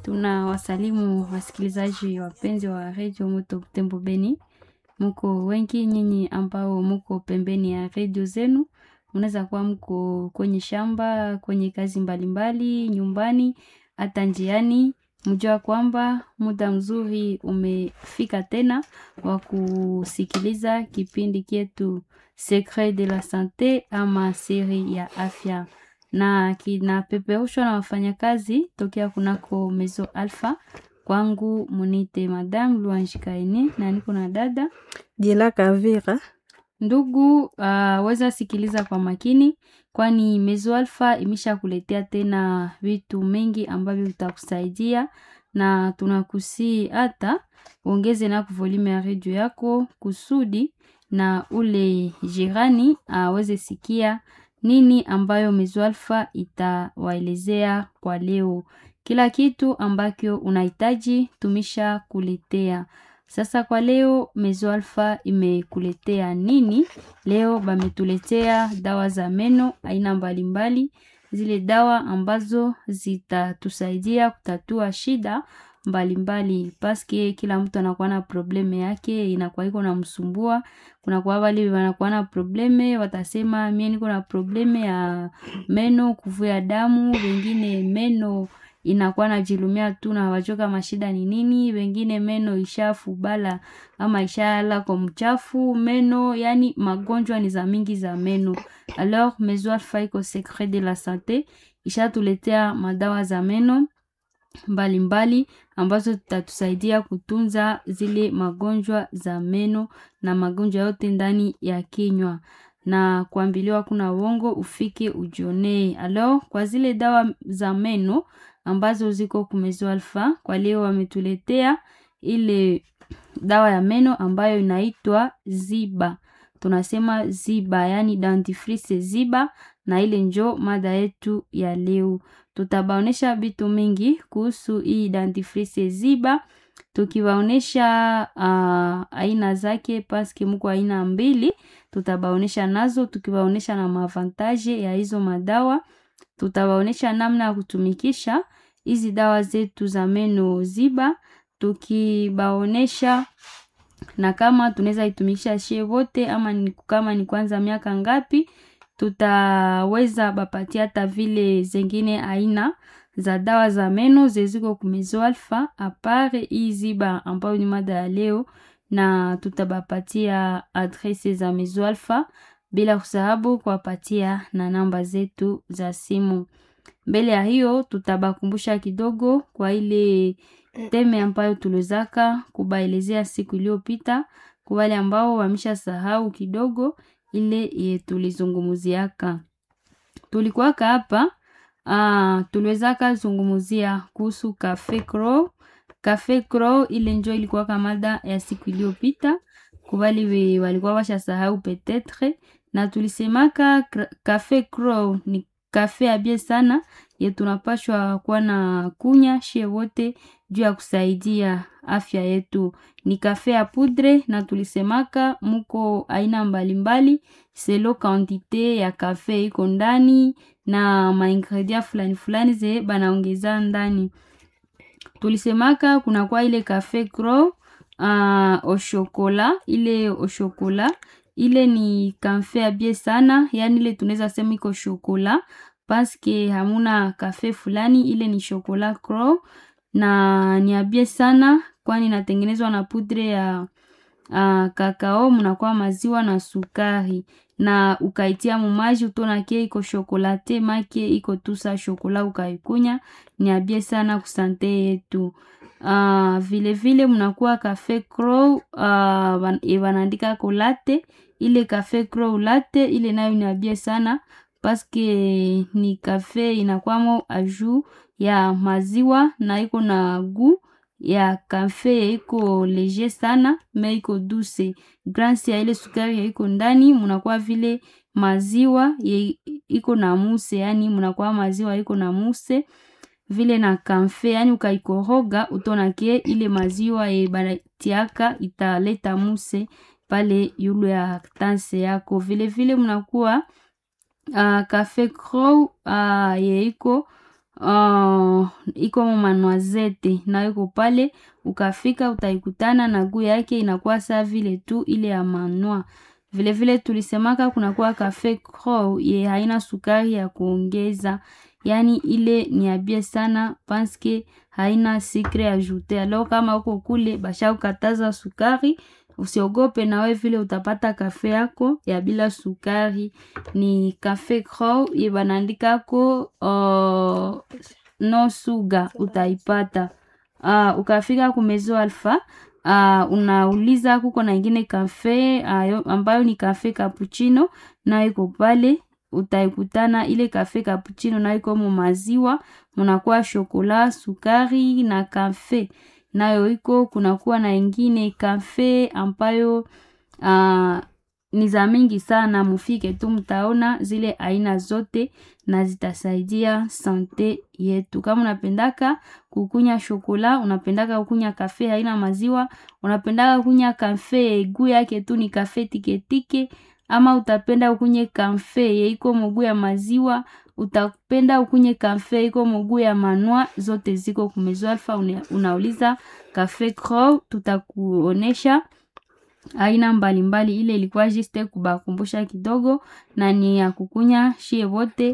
Tuna wasalimu wasikilizaji wapenzi wa redio Moto Butembo Beni. Muko wengi nyinyi ambao muko pembeni ya redio zenu, mnaweza kuwa mko kwenye shamba, kwenye kazi mbalimbali, nyumbani, hata njiani. Mjua kwamba muda mzuri umefika tena wa kusikiliza kipindi kietu Secret de la Sante ama siri ya afya na kinapeperushwa na wafanyakazi tokea kunako Mezo Alpha. Kwangu munite Madame Luanji Kaini na niko na dada Dila Kavira. ndugu. Uh, weza sikiliza kwa makini, kwani Mezo Alpha imesha kuletea tena vitu mengi ambavyo vitakusaidia, na tunakusii hata ongeze na volume ya redio yako kusudi na ule jirani aweze sikia nini ambayo Mezo Alpha itawaelezea kwa leo. Kila kitu ambacho unahitaji tumisha kuletea. Sasa kwa leo Mezo Alpha imekuletea nini? Leo bametuletea dawa za meno aina mbalimbali, zile dawa ambazo zitatusaidia kutatua shida mbalimbali paske kila mtu anakuwa na probleme yake, inakuwa iko na msumbua. Kuna kwa wale wanakuwa na probleme, watasema mie niko na probleme ya meno kuvuja damu, wengine meno inakuwa najilumia tu na hawajui kama shida ni nini, wengine meno ishafubala ama ishala kwa mchafu meno, yani magonjwa ni za mingi za meno. Alors Mezo Alpha iko Secret de la Sante ishatuletea madawa za meno mbalimbali mbali, ambazo zitatusaidia kutunza zile magonjwa za meno na magonjwa yote ndani ya kinywa na kuambiliwa kuna uongo ufike ujionee. Alors kwa zile dawa za meno ambazo ziko kumezo Alpha, kwa leo wametuletea ile dawa ya meno ambayo inaitwa Ziba. Tunasema Ziba, yani dentifrice Ziba, na ile njo mada yetu ya leo. Tutabaonesha vitu mingi kuhusu hii dentifrice Ziba, tukiwaonesha uh, aina zake paske muko aina mbili, tutabaonesha nazo, tukiwaonesha na maavantaje ya hizo madawa, tutawaonesha namna ya kutumikisha hizi dawa zetu za meno Ziba, tukibaonesha na kama tunaweza itumikisha shie wote ama ni, kama ni kwanza miaka ngapi tutaweza bapatia hata vile zengine aina za dawa za meno zeziko kumezo Alpha apare hii Ziba ambayo ni mada ya leo, na tutabapatia adrese za Mezo Alpha bila kusahabu kuwapatia na namba zetu za simu. Mbele ya hiyo tutabakumbusha kidogo kwa ile teme ambayo tuliwezaka kubaelezea siku iliyopita, kwa wale ambao wamesha sahau kidogo ile tulizungumuziaka. Tulikuwaka hapa uh, tuliwezaka zungumuzia kuhusu Cafe Crow. Cafe Crow ile njo ilikuwaka mada ya siku iliyopita, kubali walikuwa washa sahau petetre, na tulisemaka Cafe Crow ni kafe abie sana ye tunapashwa kuwa na kunya shie wote juu ya kusaidia afya yetu. Ni kafe ya pudre na tulisemaka muko aina mbalimbali selo kantite ya kafe iko ndani na maingredia fulani fulani ze banaongeza ndani. Tulisemaka kuna kwa ile kafe Crow uh, oshokola ile oshokola ile ni kafe abie sana, yani ile tunaweza sema iko shokola paske hamuna kafe fulani, ile ni shokola Crow na ni abie sana, kwani inatengenezwa na pudre ya uh, kakao, mnakuwa maziwa na sukari na ukaitia mumaji utona ke iko shokolate make iko tusa shokola ukaikunya, ni abie sana kusante yetu. Uh, vile vile mnakuwa kafe Crow uh, wanaandika kolate ile kafe Crow latte ile nayo ni abie sana paske ni kafe inakwamo aju ya maziwa na iko na gu ya kafe iko leger sana me iko duse grasi ya ile sukari ya iko ndani, munakuwa vile maziwa ye, iko na muse, yani munakuwa maziwa iko na muse vile na kamfe, yani ukaikoroga utonake ile maziwa ye banatiaka italeta muse pale yulu ya tanse yako. Vile vile mnakuwa uh, Cafe Crow uh, yeiko uh, iko manwazete nayo iko pale, ukafika utaikutana na guu yake inakuwa saa vile tu ile ya manwa. Vile vile tulisemaka kunakuwa cafe crow ye haina sukari ya kuongeza, yani ile ni abie sana paske haina sikre ajoute. Alors kama uko kule basha ukataza sukari, usiogope na we vile utapata kafe yako ya bila sukari. Ni cafe crow ye banaandikako uh, no sugar utaipata. Uh, ukafika kumezo alfa uh, unauliza kuko na ingine kafe uh, ambayo ni kafe cappuccino nayo iko pale utaikutana ile kafe cappuccino nayo iko mu maziwa munakuwa shokola sukari na kafe nayo iko kunakuwa na ingine kafe ambayo uh, ni za mingi sana mufike tu mtaona zile aina zote na zitasaidia sante yetu kama unapendaka kukunya shokola unapendaka kukunya kafe haina maziwa unapendaka kukunya kafe guu yake tu ni kafe tiketike ama utapenda ukunye kafe yeiko muguu ya maziwa utapenda ukunye kafe iko muguu ya manwa zote ziko kumezo alfa una, unauliza kafe crow tutakuonesha aina mbalimbali ile ilikuwa juste kubakumbusha kidogo na ni ya kukunya shie wote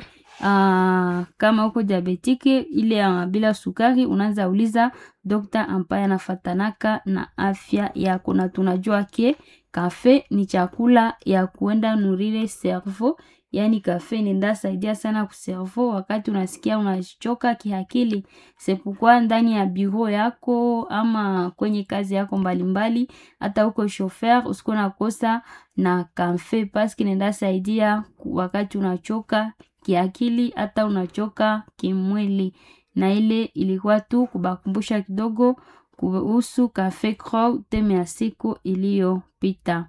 uh, kama uko diabetike ile uh, bila sukari unaanza uliza dokta ambaye anafatanaka na afya yako na tunajua ke kafe ni chakula ya kuenda nurire servo yaani kafe nenda saidia sana kuservo wakati unasikia unachoka kihakili sepukwa ndani ya biro yako ama kwenye kazi yako mbalimbali hata uko shofer usikuwa nakosa na kafe paski nenda saidia wakati unachoka kiakili hata unachoka kimwili na ile ilikuwa tu kubakumbusha kidogo kuhusu cafe crow teme ya siku iliyopita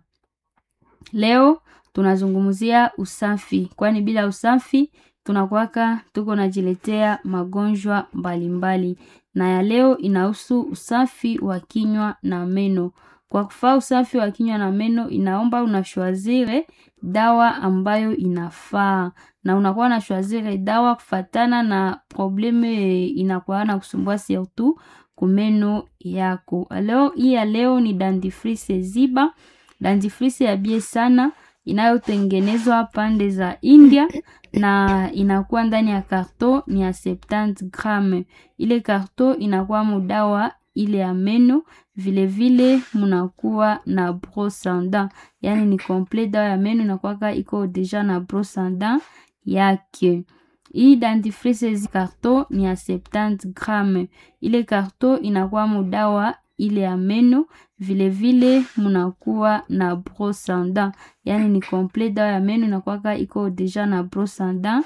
leo tunazungumzia usafi kwani bila usafi tunakwaka tuko najiletea magonjwa mbalimbali na ya leo inahusu usafi wa kinywa na meno kwa kufaa usafi wa kinywa na meno inaomba unashwazire dawa ambayo inafaa na unakuwa na shwazire dawa kufatana na probleme inakuwa na kusumbua surtout kumeno yako leo hii ya leo ni dentifrice ziba dentifrice ya bie sana inayotengenezwa pande za India na inakuwa ndani ya karto ni ya 70 gram. Ile karto inakuwa mudawa ile ya meno, vile vile munakuwa na brosse à dents, yani ni complet dawa ya meno inakuwaka iko deja na brosse à dents yake. Hii dentifrice zi karto ni ya 70 gram. Ile karto inakuwa mudawa ile ya meno vile vile munakuwa na brosse à dents yani ni complet dawa ya meno inakwaka iko deja na brosse à dents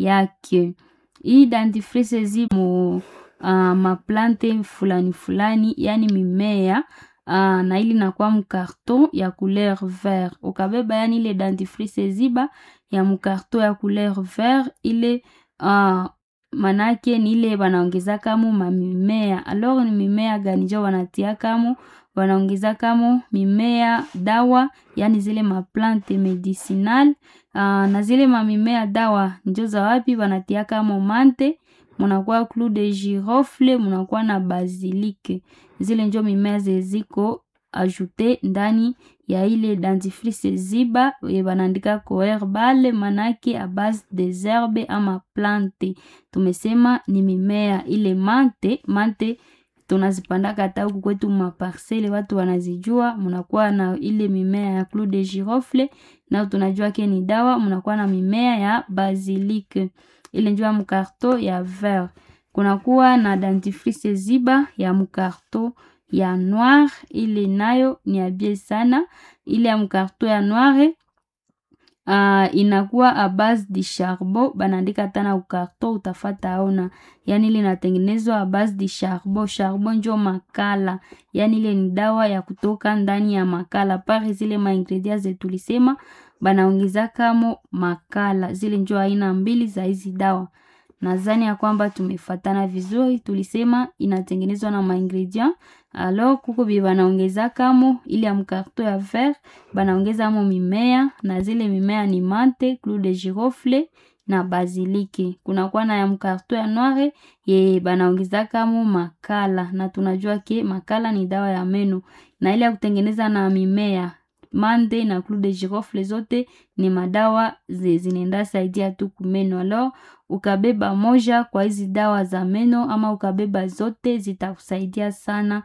yake hii dentifrice zi mu uh, maplante fulani fulani yani mimea uh, na ili nakuwa mkarton ya couleur vert ukabeba yani ile dentifrice ziba ya mkarton ya couleur vert ile uh, manake ni ile wanaongeza kamo mamimea alors ni mimea gani jo wanatia kamo wanaongeza kamo mimea dawa yani zile maplante medicinal uh, na zile mamimea dawa njo za wapi wanatia kamo mante munakuwa clou de girofle munakuwa na basilike zile njo mimea zeziko ajoute ndani ya ile dentifrice ziba banaandika ko herbal manake a base des herbes ama plante tumesema ni mimea ile mante mante tunazipandaka hata huku kwetu maparsele watu wanazijua munakuwa na ile mimea ya clou de girofle nao tunajua ke ni dawa munakuwa na mimea ya basilique ile njua mkarto ya vert kunakuwa na dentifrice ziba ya mkarto ya noir ile nayo ni abie sana ile ya mkarto ya noire uh, inakuwa a base di charbon banaandika hata na ukarto utafata aona yani ile inatengenezwa a base di charbon charbon njo makala yani ile ni dawa ya kutoka ndani ya makala pare zile maingredient zetulisema banaongeza kamo makala zile njo aina mbili za hizi dawa nadhani ya kwamba tumefatana vizuri tulisema inatengenezwa na maingredient alors kuko bie banaongeza kamo ile ya mkarto ya vert banaongeza mo mimea na zile mimea ni mante clou de girofle na baziliki. Kunakuwa na ya mkarto ya noire ye banaongezaka mu makala, na tunajua ke makala ni dawa ya meno, na ile ya kutengeneza na mimea mande na clou de girofle zote ni madawa zinaenda saidia tu kumeno. Alors ukabeba moja kwa hizi dawa za meno ama ukabeba zote zitakusaidia sana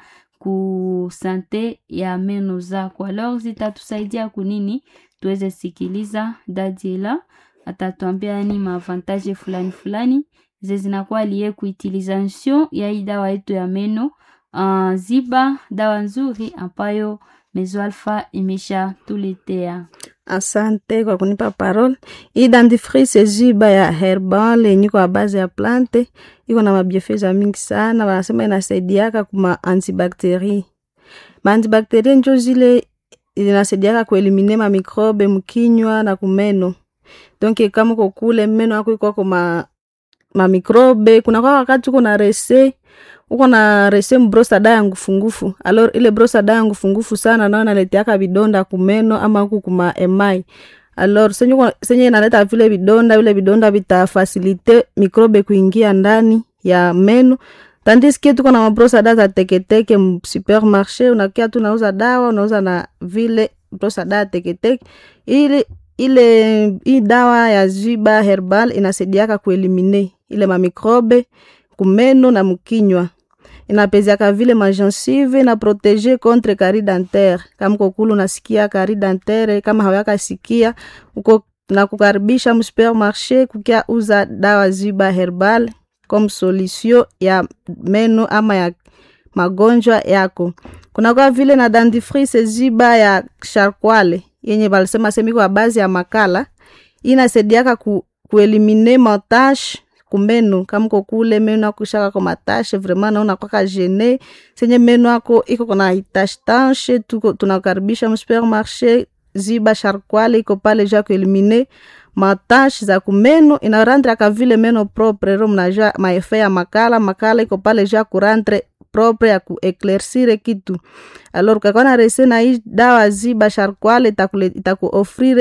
ku sante ya meno zako. Alors zitatusaidia kunini? Tuweze sikiliza Dadiela atatuambia ni maavantage fulani fulani ze zinakuwa lie kuutilization ya hii dawa yetu ya meno. Uh, ziba dawa nzuri ambayo Mezo Alpha imesha tuletea. Asante kwa kunipa parole. Hii dentifrice ziba ya herbal yenye kwa base ya plante iko na mabiefeza mingi sana, wanasema inasaidiaka kuma antibacterie. Ma antibacterie njo zile inasaidiaka kuelimine ma microbe mkinywa na kumeno. Donc kama uko kule meno yako iko ma ma microbe, kuna kwa wakati uko na rese uko na rese mbrosa da ya ngufungufu alors ile brosa da ya ngufungufu sana nao naleteaka vidonda kumeno ama huku kuma emai alors senye, senye inaleta vile vidonda vile vidonda vitafasilite mikrobe kuingia ndani ya meno tandis que tuko na mabrosa da za teketeke supermarché unakia tu unauza dawa unauza na vile brosa da ya teketeke ili ile hii dawa ya ziba herbal inasaidiaka kuelimine ile mamikrobe kumeno na mkinywa inapeziaka vile magensive na protege contre kari dentaire. Kama kokulu unasikia kari dentaire, kama hawaka sikia uko na kukaribisha msupermarché kukia uza dawa ziba herbal comme solution ya meno ama ya magonjwa yako. Kunakuwa vile na dentifrice ziba ya charkwale yenye balisema semiko ya bazi ya makala inasaidiaka ku, kuelimine matache kumeno kama uko kule meno yako ishaka kwa matashe vraiment naona kwaka gene senye meno yako iko kona tache tache, tuko tunakaribisha msupermarché ziba charkwale iko pale ja kuelimine matashe za kumeno inarandraka vile meno propre ro mnajua maefe ya makala makala iko pale ja kurantre propre ya kueclaircire kitu alors kakona rese na hii dawa ziba charkwale itakuofrire